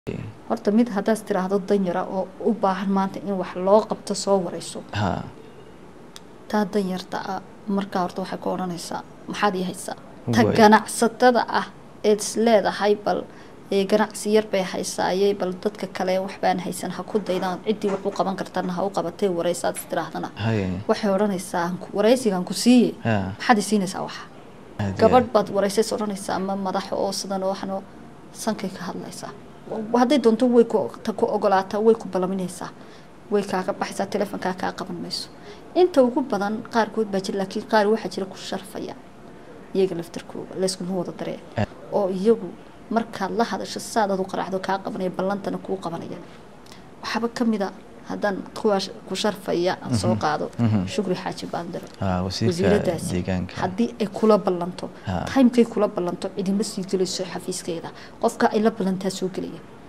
horta mid haddaad tiraahdo danyara oo u baahan maanta in wax loo qabto soo wareyso ha taa danyarta ah markaa horta waxay ku odhanaysaa maxaad ii haysaa ta Way. ganacsatada ah eed is leedahay bal ee ganacsi yar bay haysaayey bal dadka kale waxbaan haysan ha ku daydaan ciddii wax u qaban kartana ha u qabatay wareysaad is tiraahdana haye waxay odhanaysaa "Aan ku- wareysigaan ku siiye ha maxaad i siinaysaa waxa aad iyo gabadh baad wareysays odhanaysaa ama madax oo sidan oo waxno sankay ka hadlaysaa hadday doonto way ku ta ku ogolaataa way ku balaminaysaa way kaaga baxaysaa telefonkaa kaa qaban mayso inta ugu badan qaarkood baa jira laakiin qaar waxaa jira ku sharfaya iyaga laftarkooga layskuma wada daree Eh. oo iyagu markaad la hadasho saadaad u qaraacdo kaa qabanaya ballantana kuu qabanaya waxaaba ka mid a haddaan kuwaa sh- ku sharfaya aan soo qaado mhm. shukri xaaji baandaro ha wasiirka wasiiradaasi deegaanka haddii ay kula ballanto Ha. timekay kula ballanto cidima sii gelayso xafiiskeeda qofka ay la ballantaa soo gelaya